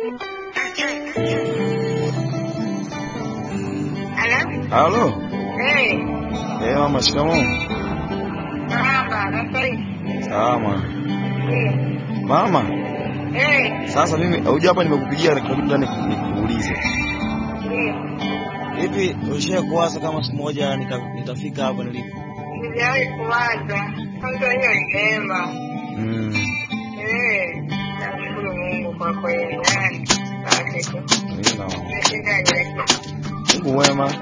Hello? Halo. Hey, Eh, mama shikamoo. marhaba, nafariki. Salama. Ndiyo. Mama, Hey, sasa mimi huja hapa nimekupigia kitu ndani nikuulize. ndiyo. Hivi ushaye kuwaza kama siku moja nika- nitafika hapa nilipo? Sijawahi kuwaza. Kwanza hiyo ni neema. Mm. Eh, namshukuru Mungu kwa kweli. Yani, basi tu. Nina. Nashinda nyeke. Mungu wema.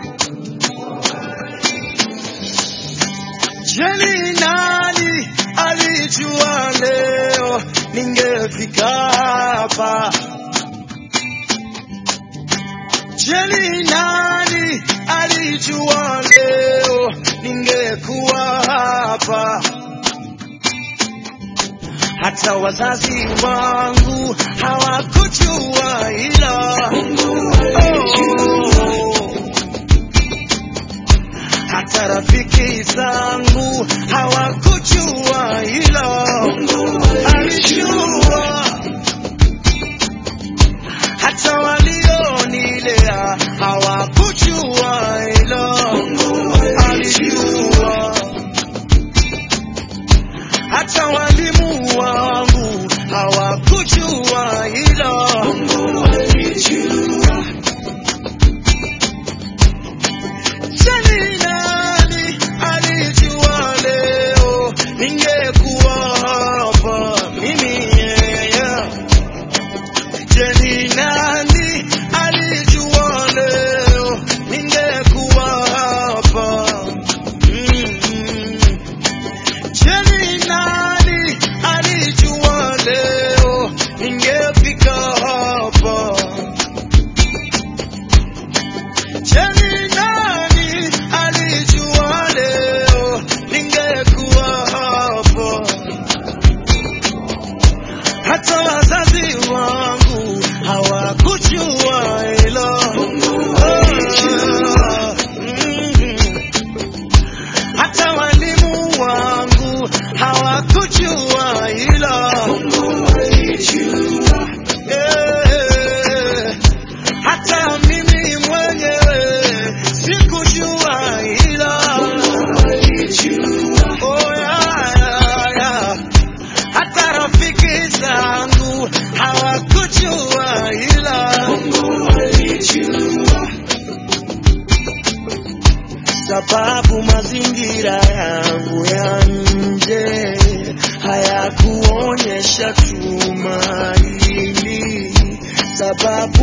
Jeni nani alijua leo ningefika hapa? Jeni nani alijua leo ningekuwa hapa? Hata wazazi wangu hawakujua hilo. Oh. Hata rafiki zangu hawakujua hilo. Alijua hata walionilea hawakujua hilo. Alijua hata walimu wangu hawakujua hilo. Alijua Jani nani alijua leo ningekuwa hapa mimi yeah. Jani nani alijua leo ningekuwa hapa mm. Jani nani alijua leo ningefika hapa Jeni nani alijua leo ningekuwa hapo? Hata wazazi wangu hawakujua hilo. Ah, mm. Hata walimu wangu hawakujua hilo. Eh, hata mimi mwenyewe sikujua hilo. Oh, yeah, yeah, yeah. Hata rafiki zangu hawakujua hilo. Sababu mazingira yangu ya nje hayakuonyesha tumaini, sababu